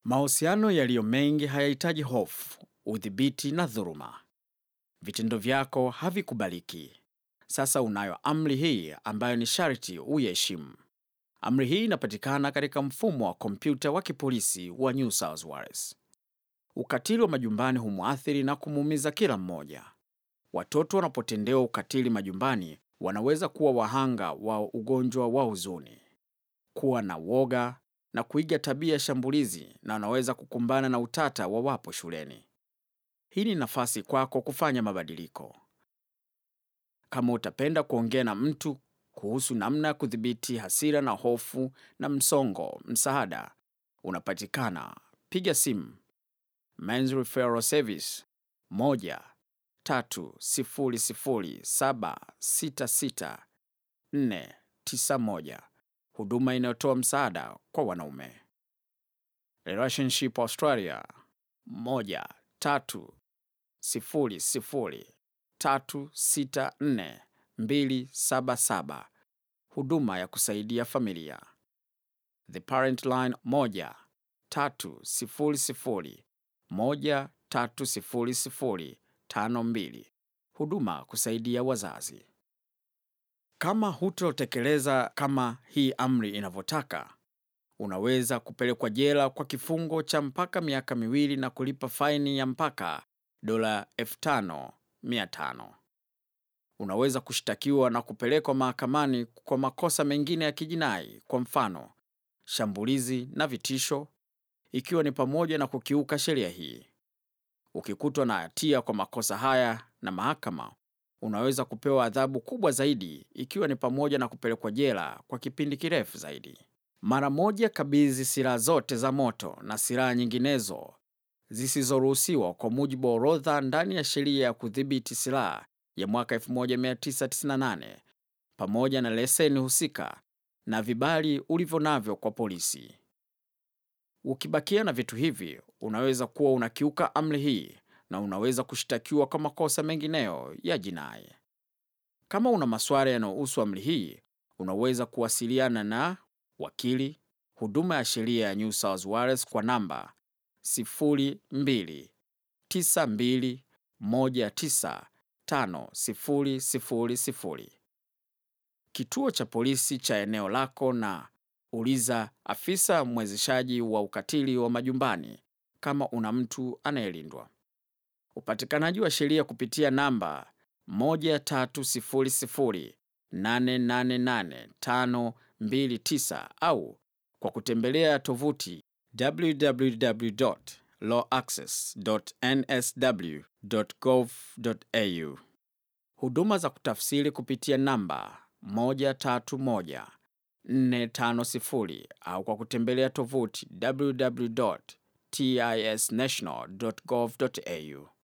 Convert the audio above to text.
Mahusiano yaliyo mengi hayahitaji hofu, udhibiti na dhuluma. Vitendo vyako havikubaliki. Sasa unayo amri hii ambayo ni sharti uiheshimu. Amri hii inapatikana katika mfumo wa kompyuta wa kipolisi wa New South Wales. Ukatili wa majumbani humwathiri na kumuumiza kila mmoja. Watoto wanapotendewa ukatili majumbani wanaweza kuwa wahanga wa ugonjwa wa huzuni, kuwa na woga na kuiga tabia ya shambulizi, na wanaweza kukumbana na utata wawapo shuleni. Hii ni nafasi kwako kufanya mabadiliko. Kama utapenda kuongea na mtu kuhusu namna ya kudhibiti hasira na hofu na msongo, msaada unapatikana. Piga simu Men's Referral Service 1 300766491, huduma inayotoa msaada kwa wanaume. Relationship Australia 1 300364277, huduma ya kusaidia familia. The Parent Line 1 300130052, huduma kusaidia wazazi. Kama hutotekeleza kama hii amri inavyotaka, unaweza kupelekwa jela kwa kifungo cha mpaka miaka miwili na kulipa faini ya mpaka dola 5500. Unaweza kushtakiwa na kupelekwa mahakamani kwa makosa mengine ya kijinai, kwa mfano shambulizi na vitisho, ikiwa ni pamoja na kukiuka sheria hii. Ukikutwa na hatia kwa makosa haya na mahakama, unaweza kupewa adhabu kubwa zaidi, ikiwa ni pamoja na kupelekwa jela kwa kipindi kirefu zaidi. Mara moja, kabidhi silaha zote za moto na silaha nyinginezo zisizoruhusiwa kwa mujibu wa orodha ndani ya sheria ya kudhibiti silaha ya mwaka 1998 pamoja na leseni husika na vibali ulivyo navyo kwa polisi. Ukibakia na vitu hivi, unaweza kuwa unakiuka amri hii na unaweza kushtakiwa kwa makosa mengineyo ya jinai. Kama una maswali yanayohusu amri hii, unaweza kuwasiliana na wakili, huduma ya sheria ya New South Wales kwa namba 0292195000, kituo cha polisi cha eneo lako, na uliza afisa mwezeshaji wa ukatili wa majumbani kama una mtu anayelindwa. Upatikanaji wa sheria kupitia namba 1300888529 au kwa kutembelea tovuti www.lawaccess.nsw.gov.au. Huduma za kutafsiri kupitia namba 130450 au kwa kutembelea tovuti www.tisnational.gov.au.